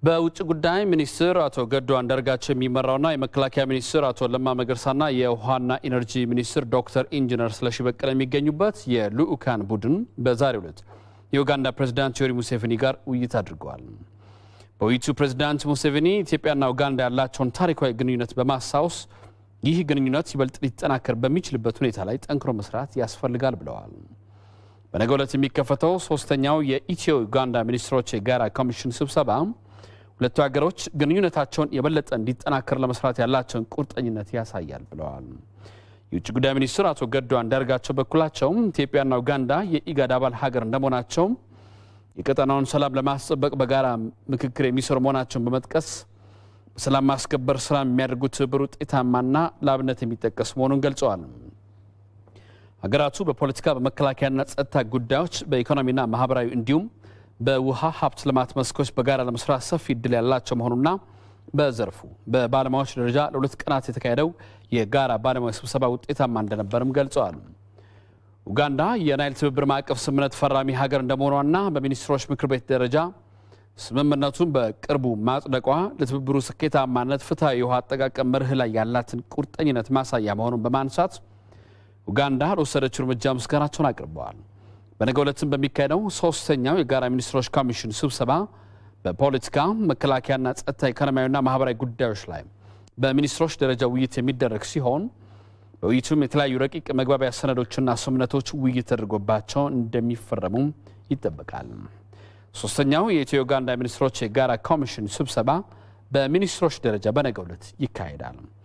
በውጭ ጉዳይ ሚኒስትር አቶ ገዱ አንዳርጋቸው የሚመራውና የመከላከያ ሚኒስትር አቶ ለማ መገርሳና የውሃና ኢነርጂ ሚኒስትር ዶክተር ኢንጂነር ስለሺ በቀለ የሚገኙበት የልዑካን ቡድን በዛሬው ዕለት የኡጋንዳ ፕሬዚዳንት ዮዌሪ ሙሴቬኒ ጋር ውይይት አድርገዋል። በውይይቱ ፕሬዚዳንት ሙሴቬኒ ኢትዮጵያና ኡጋንዳ ያላቸውን ታሪካዊ ግንኙነት በማስታወስ ይህ ግንኙነት ይበልጥ ሊጠናከር በሚችልበት ሁኔታ ላይ ጠንክሮ መስራት ያስፈልጋል ብለዋል። በነገው ዕለት የሚከፈተው ሶስተኛው የኢትዮ ኡጋንዳ ሚኒስትሮች የጋራ ኮሚሽን ስብሰባ ሁለቱ ሀገሮች ግንኙነታቸውን የበለጠ እንዲጠናከር ለመስራት ያላቸውን ቁርጠኝነት ያሳያል ብለዋል። የውጭ ጉዳይ ሚኒስትር አቶ ገዱ አንዳርጋቸው በኩላቸውም ኢትዮጵያና ኡጋንዳ የኢጋድ አባል ሀገር እንደመሆናቸው የቀጠናውን ሰላም ለማስጠበቅ በጋራ ምክክር የሚሰሩ መሆናቸውን በመጥቀስ በሰላም ማስከበር ስራ የሚያደርጉት ትብብር ውጤታማና ለአብነት የሚጠቀስ መሆኑን ገልጸዋል። ሀገራቱ በፖለቲካ በመከላከያና ጸጥታ ጉዳዮች በኢኮኖሚና ማህበራዊ እንዲሁም በውሃ ሀብት ልማት መስኮች በጋራ ለመስራት ሰፊ እድል ያላቸው መሆኑና በዘርፉ በባለሙያዎች ደረጃ ለሁለት ቀናት የተካሄደው የጋራ ባለሙያ ስብሰባ ውጤታማ እንደነበርም ገልጸዋል። ኡጋንዳ የናይል ትብብር ማዕቀፍ ስምምነት ፈራሚ ሀገር እንደመሆኗና በሚኒስትሮች ምክር ቤት ደረጃ ስምምነቱን በቅርቡ ማጽደቋ ለትብብሩ ስኬታማነት ፍትሐዊ የውሃ አጠቃቀም መርህ ላይ ያላትን ቁርጠኝነት ማሳያ መሆኑን በማንሳት ኡጋንዳ ለወሰደችው እርምጃ ምስጋናቸውን አቅርበዋል። በነገው ዕለትም በሚካሄደው ሶስተኛው የጋራ ሚኒስትሮች ኮሚሽን ስብሰባ በፖለቲካ መከላከያና ጸጥታ፣ ኢኮኖሚያዊና ማህበራዊ ጉዳዮች ላይ በሚኒስትሮች ደረጃ ውይይት የሚደረግ ሲሆን በውይይቱም የተለያዩ ረቂቅ መግባቢያ ሰነዶችና ስምምነቶች ውይይት ተደርጎባቸው እንደሚፈረሙ ይጠበቃል። ሶስተኛው የኢትዮ ኡጋንዳ ሚኒስትሮች የጋራ ኮሚሽን ስብሰባ በሚኒስትሮች ደረጃ በነገው ዕለት ይካሄዳል።